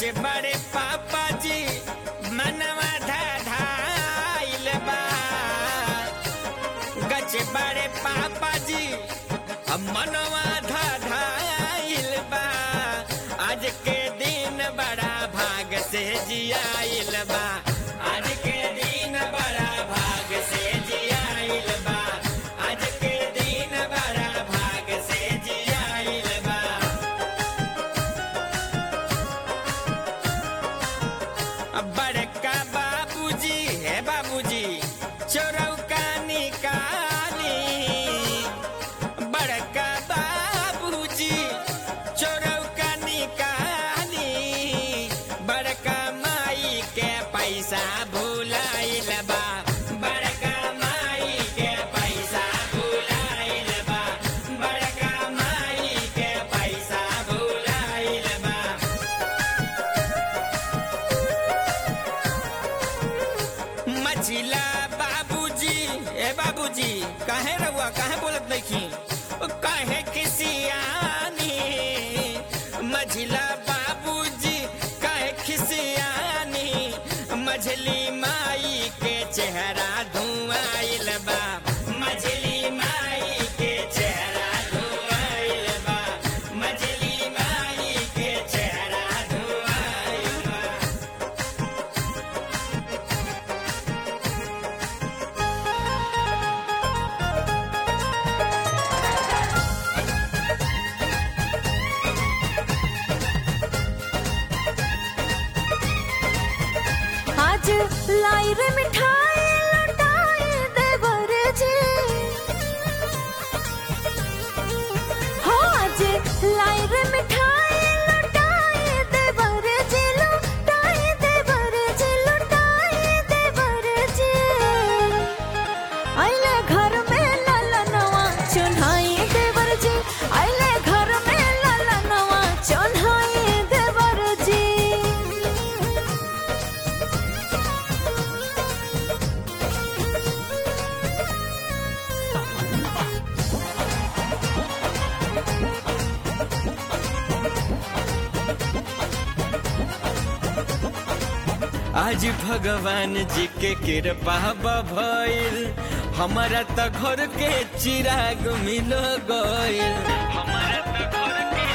गच बड़े पापा जी मनवा धाइल बा गच बड़े पापा जी अब मनवा धाइल बा आज के दिन बड़ा भाग से जियाइल बा आज के दिन बड़ा भाग से जियाइल बा आज के दिन बड़ा भाग से जियाइल बा अब बड़का बाबूजी है बाबूजी चोरौका निकाली बड़का बाबूजी चोरौका निकाली बड़का माई के पैसा भुलाइल बा बड़का माई के पैसा भुलाइल बा बड़का माई के पैसा भुलाइल बा मझिला बाबूजी ए बाबूजी काहे रहुआ काहे बोलत नहीं काहे खिसियानी मझिला बाबूजी काहे खिसियानी मझली माई के चेहरा धुआइल बा मझली माई के चेहरा धुआइल बा मझली माई के चेहरा धुआइल बा आज लाई रे मिठाई लौटाए देवर जी हो आज लाई रे मिठाई लौटाए देवर जी लौटाए देवर जी लौटाए देवर जी आइले घर में ललनवा चुन्हाई देवर जी आइले घर में ललनवा चुन्हाई देवर जी आज भगवान जी के कृपा भइल हमारा त घर के चिराग मिल गइल हमारा त घर के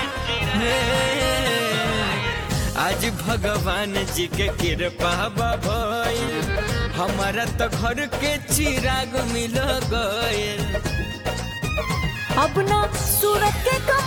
चिराग आज भगवान जी के कृपा भइल हमारा त घर के चिराग मिल गइल अपना सूरत के